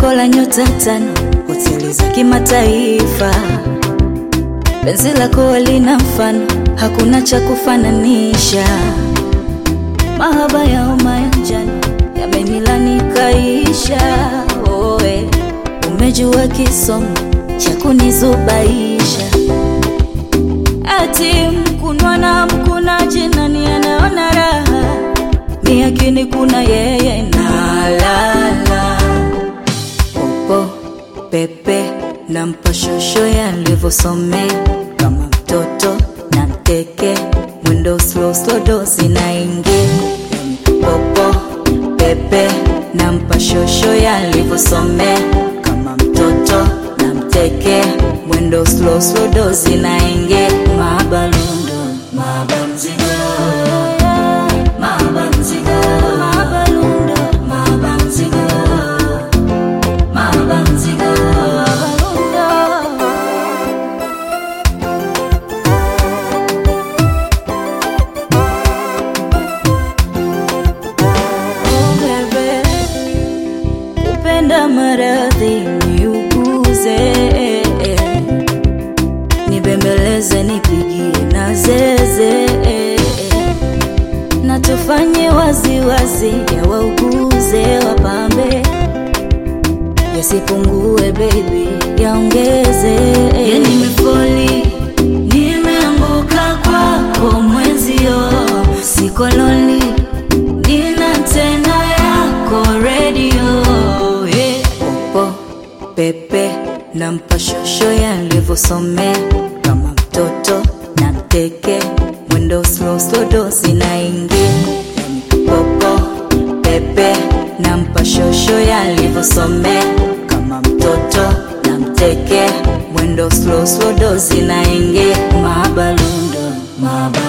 Pambo la nyota tano, hoteli za kimataifa. Penzi lako lina mfano, hakuna cha kufananisha. Mahaba ya homa ya njano yamenilani kaisha. Oe, umejua kisomo cha kunizubaisha. Ati mkunwa na mkunaji, nani anaona raha? Mi akini kuna yeye na lala popo pepe na mpashosho yalivyosomea kama mtoto na mteke mwendo slow slow dozi na ingi popo pepe na mpashosho yalivyosomea kama mtoto na mteke mwendo slow slow dozi na ingi mabalundo mabamzigo mabamzigo mabalundo mabamzigo mabamzigo mabalundo Oh, bebe, upenda maradhi niuguze, nibembeleze, nipigie na zeze, na tufanye waziwazi, yawauguze, wapambe, yasipungue baby, yaongeze. Ya nimefoli, nimeanguka kwako mwenzio, siko lonely nina tena yako redio yeah. Popo pepe na mpashosho yalivyosomea kama mtoto na mteke mwendo slow slow dozi na ingi popo pepe na mpashosho yalivyosomea kama mtoto na mteke mwendo slow slow dozi na ingi mabalundo mabalundo